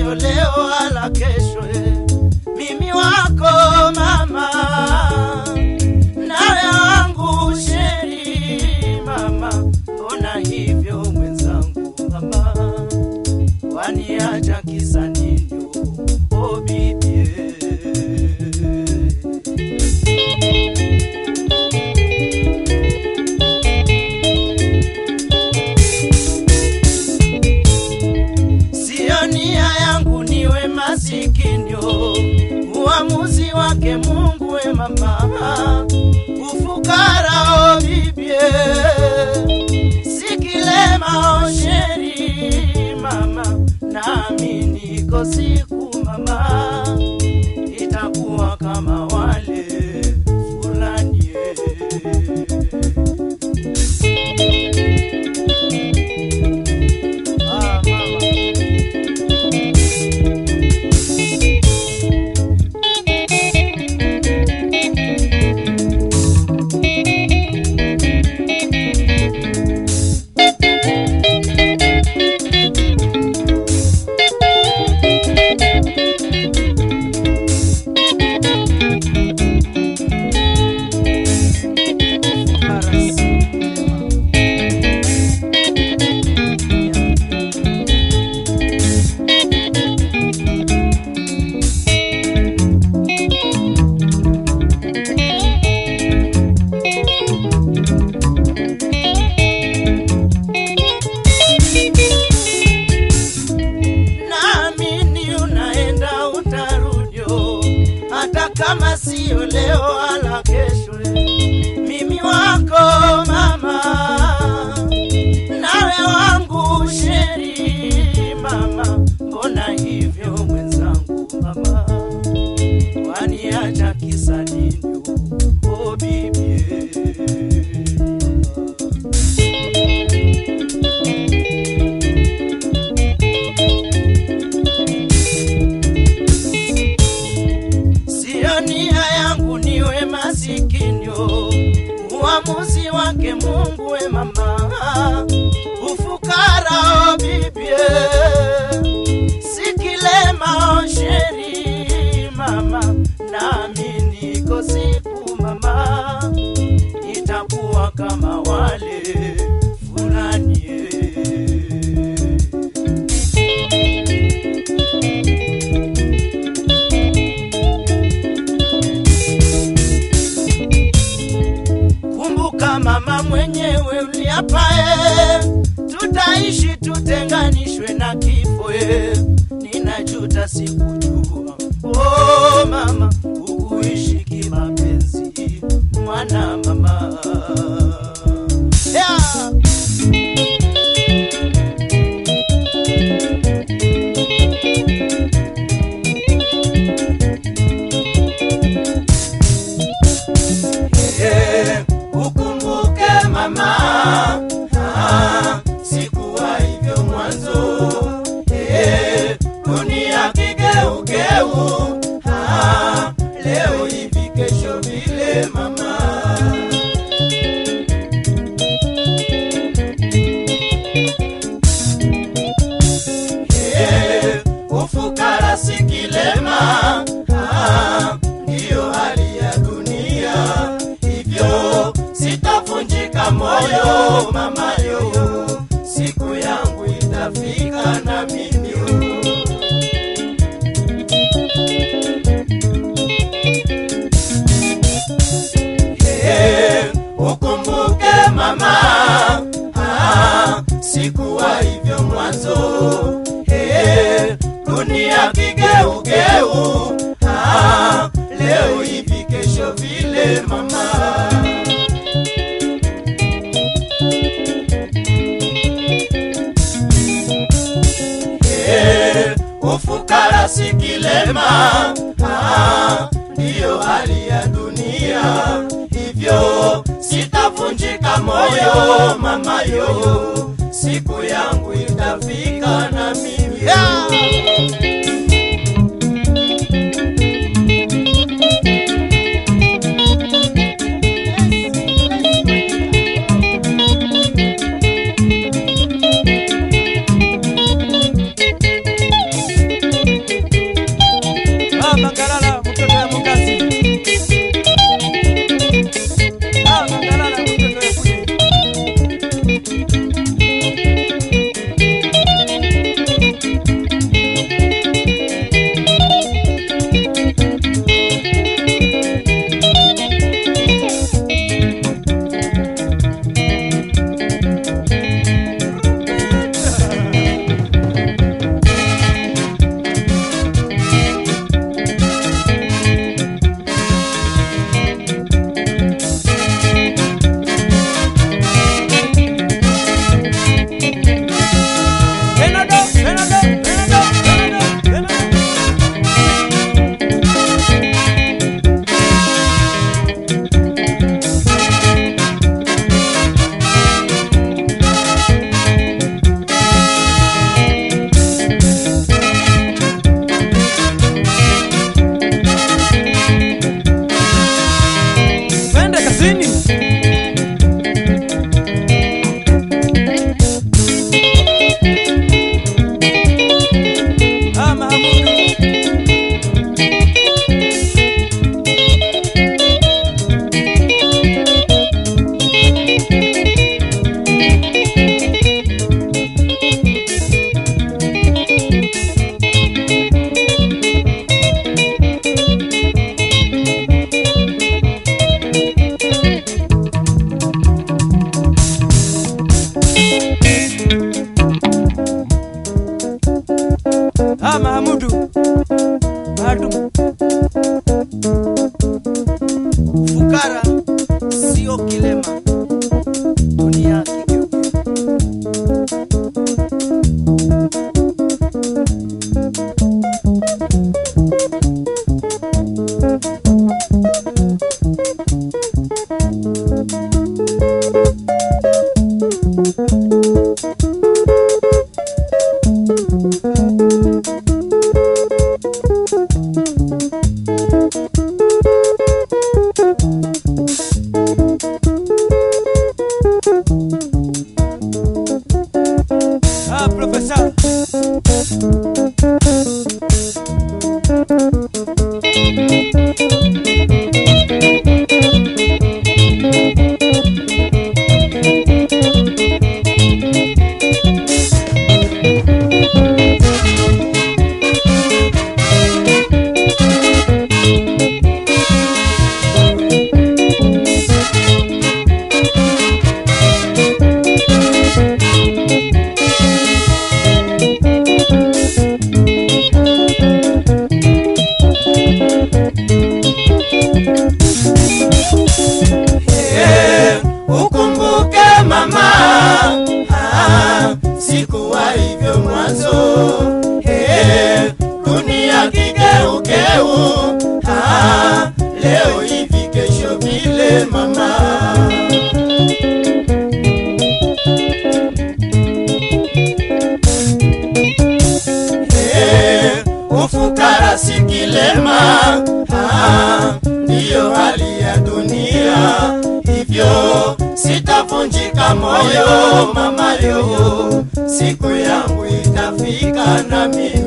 sio leo wala kesho eh. mimi wako mama nawe wangu sheri mama mbona hivyo mwenzangu mama waniacha kisa nini o bibie Sio nia yangu niwe masikinyo, uamuzi wake Mungu we mama, ufukara o bibie, sikilema o sheri mama, nami niko siku mama, itakuwa kama wale fulani ah, mama. naamini unaenda utarudio, hata kama sio leo wala kesho. Mimi wako mama, nawe wangu sheri mama, mbona hivyo mwenzangu mama, waniacha kisa nini? O bibie Sio nia yangu niwe masikinyo, uamuzi wake Mungu we mama, ufukara o bibie, sikilema o sheri mama, nami niko siku mama, itakuwa kama wale fulani eh. Kumbuka mama mwenyewe uliapae, tutaishi tutenganishwe na kifo e. Ninajuta sikujua, oh mama, ukuishi kimapenzi, mwana mama yeah. Eh, ukumbuke mama, ah, sikuwa hivyo mwanzo. Eh, dunia kigeugeu, ah, leo hivi kesho vile mama. Eh, ufukara si kilema, ah, ndiyo hali ya dunia, hivyo sitavunjika moyo mama yo, siku yangu itafika na mimi yo. Eh, ukumbuke mama, ah, sikuwa hivyo mwanzo. Eh, dunia kigeugeu, ah, leo hivi kesho vile mama. Eh, ufukara si kilema, ah, ndiyo hali ya dunia, hivyo sitavunjika moyo mama yo, siku yangu itafika na mimi yeah. Ah, profesa. Eh, ukumbuke mama ah, sikuwa hivyo mwanzo Eh, dunia kigeukeu ah, leo hivi kesho vile mama Eh, ufukara si kilema ah, ndiyo hali ya dunia hivyo sitavunjika moyo mama yo siku yangu itafika nami